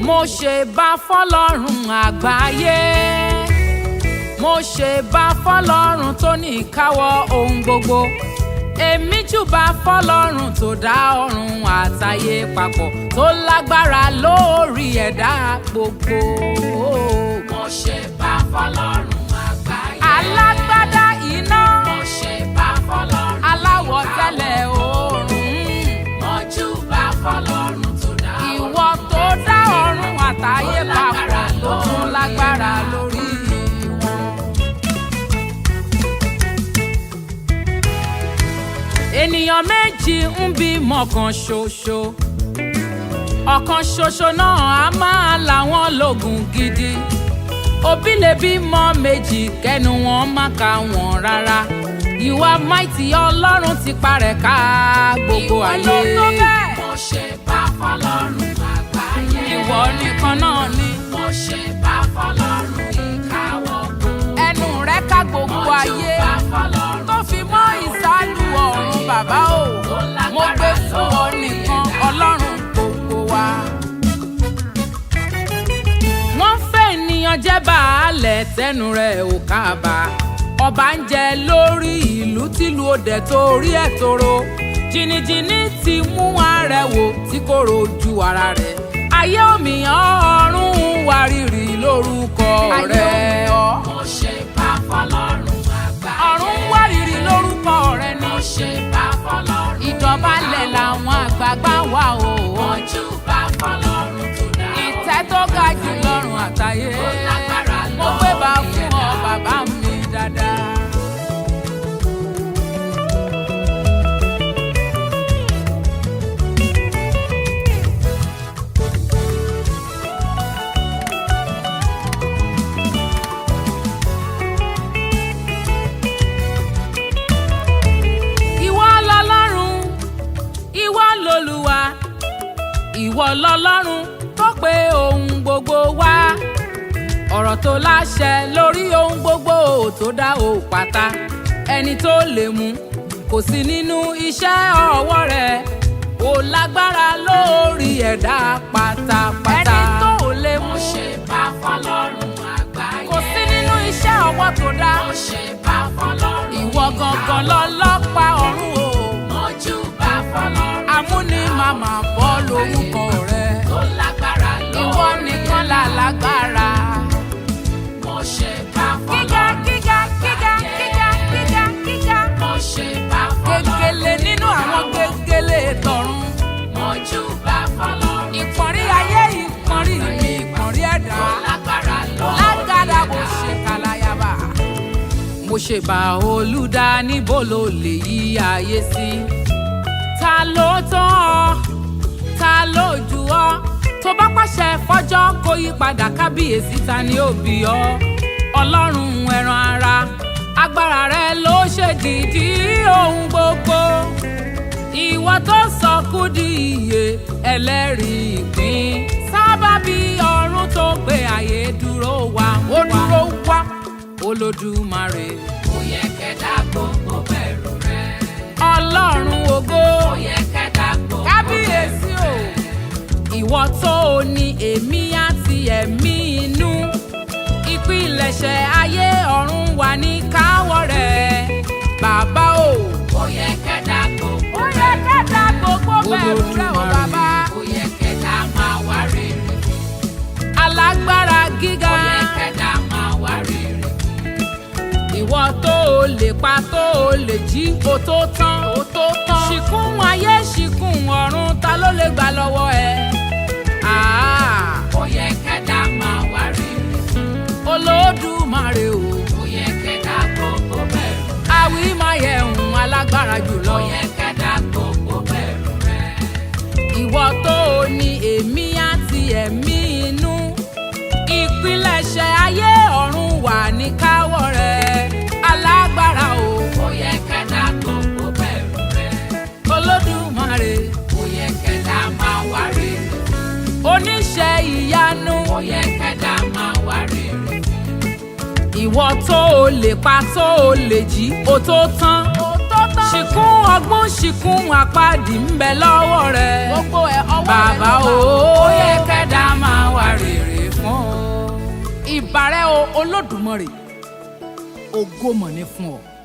mo ṣe bá fọlọ́run àgbáyé mo ṣe bá fọlọ́run tó ní ìkáwọ́ ohun gbogbo èmi júbà fọlọ́run tó dá ọ̀run àtayé papọ̀ tó lágbára lórí ẹ̀dá gbogbo. mo ṣe bá fọlọ́run àgbáyé. alágbádá iná mo ṣe bá fọlọ́run. aláwọ̀ tẹ́lẹ̀ oòrùn mo júbà fọlọ́run tó dá ìwọ tó dá ọ̀run àtayé papọ̀ tó tún lágbára lórí wọn. ènìyàn méjì ń bímọ kan ṣoṣo ọ̀kan ṣoṣo náà á máa làwọn lógun gidi òbí lè bímọ méjì kẹnu wọn má ka wọn rárá ìwà máìtì ọlọ́run ti parẹ́ ká gbogbo ayé mo ṣe bá fọlọ́run àgbáyé. ìwọ nìkan náà ni mo ṣe bá fọlọ́run ìkáwọ́ gbogbo. ẹnu rẹ ká gbogbo mo ayé júbà fọlọ́run tó fi mọ́ ìsálú ọ̀run bàbá o mo gbé fún ọ nìkan ọlọ́run gbogbo wa. wọ́n fẹ́ ènìyàn jẹ́ baálẹ̀ tẹnu rẹ̀ ò kábà ọba ń jẹ lórí ìlú tìlú òde torí ẹ̀ tóró jìnnìjìnnì ti mú arẹwò tí kò rojú ara rẹ̀ ayé òmìyàn ọ̀run wárìrì lórúkọ rẹ̀ ọ́ mo ṣe bá fọlọ́run àgbáyé. ọ̀run wárìrì lórúkọ rẹ̀ ni mo ṣe bá fọlọ́run. ìdọ̀bálẹ̀ làwọn àgbààgbà wà o. mo júbà fọlọ́run tó dá ìtẹ́ tó ga jù lọ́rùn àtayé. lágbára mo gbé bá lórí fún ọ ẹ̀dá. bàbá mi dáadáa. ìwọ lọlọ́run ìwọ lolúwa ìwọ lọlọ́run tó pé ohun gbogbo wá ọ̀rọ̀ tó láṣẹ lórí ohun gbogbo tó dá o pátá ẹni tó lè mú kò sí nínú iṣẹ́ ọwọ́ rẹ̀ ó lágbára lórí ẹ̀dá pátápátá ẹni tó lè mú mo ṣe bá fọlọ́run àgbáyé. kò sí nínú iṣẹ́ ọwọ́ tó dá mo ṣe bá fọlọ́run ìwọ gangan lọ́lọ́pàá ọ̀run o mo júbà fọlọ́run amúni màmá bọ́ lórúkọ rẹ̀ tó lágbára lórí ìwọ nìkan là lágbára. mo ṣe bá gíga fọlọ́run gíga gíga gíga gíga gíga. mo ṣe bá fọlọ́run gegele nínú àwọn gegele tọ̀run. mo júbà fọlọ́run ìpọ̀nrí ayé ìpọ̀nrí mi ìpọ̀nrí ẹ̀dá. tó lágbára lórí lágàdá bó ẹ̀dá. ṣe kàlàyàbà. mo ṣe bá olùdá níbo ló lè yí ayé sí. ta ló tán ọ ta ló jù ọ tó bá pàṣẹ fọjọ́ kó yí padà kábíyèsí ta ni ó bí ọ ọlọ́run ẹran ara agbára rẹ ló ṣe dìdí ohun gbogbo ìwọ tó sọ kú di iye ẹlẹ́rìí ìpín sábàbí ọ̀run tó gbé ayé dúró wá ó dúró wá olódùmarè ó yẹ kẹ́dá gbogbo bẹ̀rù rẹ̀ ọlọ́run ògo ó yẹ kẹ́dá gbogbo kábíyèsí o ìwọ tó o ní èmi àti ẹ̀mí inú ìpilẹ̀ṣẹ̀ ayé ọ̀run wà ní káwọ́ rẹ̀ bàbá o. ó yẹ kẹ́dá gbogbo ó yẹ kẹ́ta gbogbo bẹ̀rù rẹ̀ o Olódùmarè. bàbá. ó yẹ kẹ́dá máa wá rere alágbára gíga ó yẹ kẹ́dá máa wá rere ìwọ tó o lè pa tó o lè jí o tó tán o tó tán ṣìkún ayé ṣìkún ọ̀run ta ló lè gbà lọ́wọ́ ẹ. Ah, ó yẹ kẹ́dá máa wá rere olódùmarè o ó yẹ kẹ́dá gbogbo bẹ̀rù àwí máa yẹ ohun alágbára jùlọ. ó yẹ kẹ́dá gbogbo bẹ̀rù rẹ̀ ìwọ tó o ní èmi àti ẹ̀mí inú ìpilẹ̀ṣẹ̀ ayé ọ̀run wà ní káwọ́ rẹ̀ alágbára o ó yẹ kẹ́dá gbogbo bẹ̀rù rẹ̀ olódùmarè ó yẹ kẹ́dá máa wá rere oníṣẹ́ ìyanu ó yẹ kẹ́dá máa wá rere ìwọ tó o lè pa tó o lè jí o tó tán ṣìkún ọgbọ́n ṣìkún àpáàdì ń bẹ lọ́wọ́ rẹ̀ gbogbo ẹ̀ ọwọ́ rẹ̀ bàbá ló o wà. ó yẹ kẹ́dá máa wá ìbàrẹ̀ o olódùmarè ògo mọ̀ ní fún ọ.